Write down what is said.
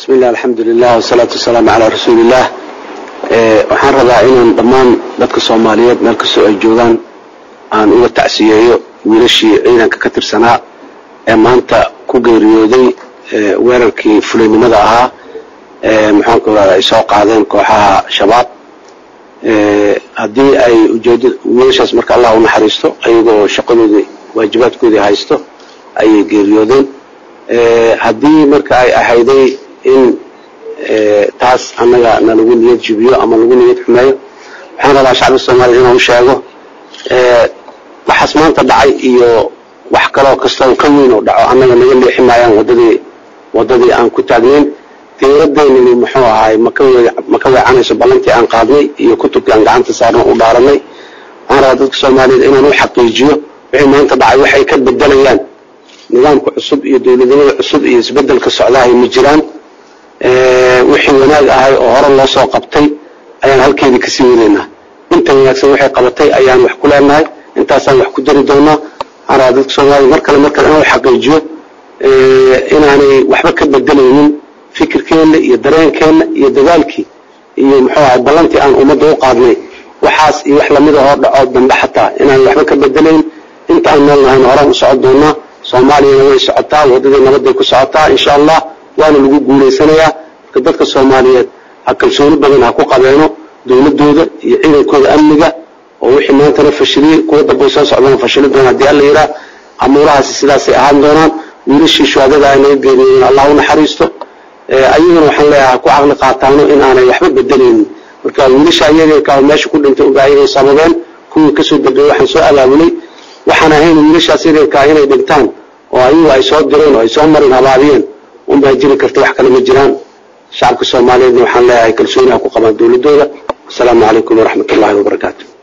bismi illah alxamdulilah wasalaatu wasalaamu calaa rasuuliillah waxaan rabaa inaan dhammaan dadka soomaaliyeed meel kastoo ay joogaan aan uga tacsiyeeyo wiilashii ciidanka ka tirsanaa ee maanta ku geeriyooday weerarkii fulaynimada ahaa maxaanku irahda ay soo qaadeen kooxaha shabaab haddii ay ujeeda wiilashaas marka allah u naxariisto ayagoo shaqadoodii waajibaadkoodii haysto ayay geeriyoodeen haddii marka ay ahayday in taas annaga na lagu niyad jibiyo ama lagu niyad xumeeyo waxaan rabaa shacbi soomaaliya inaan u sheego waxaas maanta dhacay iyo wax kaloo kastoo ka weyn oo dhaco annaga naga leexi maayaan wadadii wadadii aan ku taagnayn diiradeynani muxuu ahaay maka maka weecanayso ballantii aan qaadnay iyo kutubkii aan gacanta saarno u dhaaranay waxaan rabaa dadka soomaaliyeed inaan u xaqiijiyo wixii maanta dhacay waxay ka bedelayaan nidaamka cusub iyo dowladnimada cusub iyo isbedelka socdahay ma jiraan wixii wanaag ahay oo hore loo soo qabtay ayaan halkeedii kasii wadaynaa inta wanaagsan waxay qabatay ayaan wax ku leenahay intaasaan wax ku dari doonaa waxaan rabaa dadka soomaaliya mar kale mar kale inaan u xaqiijiyo inaanay waxba ka bedelaynin fikirkeenna iyo dareenkeenna iyo dadaalkii iyo muxuu ahay ballantii aan ummadda u qaadnay waxaas iyo wax lamida oo dhaco dambe xataa inaan waxba ka bedelayn inta aan nool nahayn horaan u socon doonaa soomaaliyana way socotaa waddadii nabadday ku socotaa insha allah waana lagu guulaysanayaa marka dadka soomaaliyeed ha kalsooni badan ha ku qabeeno dowladooda iyo ciidankooda amniga oo wixii maantana fashiliyey kuwa dambay soo socdaan fashili doona haddii alla yidhaah amuurahaasi sidaasay ahaan doonaan wiilashii shuhadada ay naga geeriyoodeen allah u naxariisto ayagana waxaan leeyahay ha ku caqli qaataano in aanay waxba bedelaynin marka wiilasha ayaga meesha ku dhintay unba ayagay sababeen kuwii kasoo dambeeyey waxaan soo abaabulay waxaan ahayn wiilashaas yaryarkaa inay dhintaan oo ayagu ay soo direen oo ay soo marin habaabiyeen unbaa jiri karta wax kale ma jiraan shacabka soomaaliyeedna waxaan leeyahay kalsooni ha ku qabaan dowladooda wasalaamu calaykum waraxmat ullahi wabarakaatu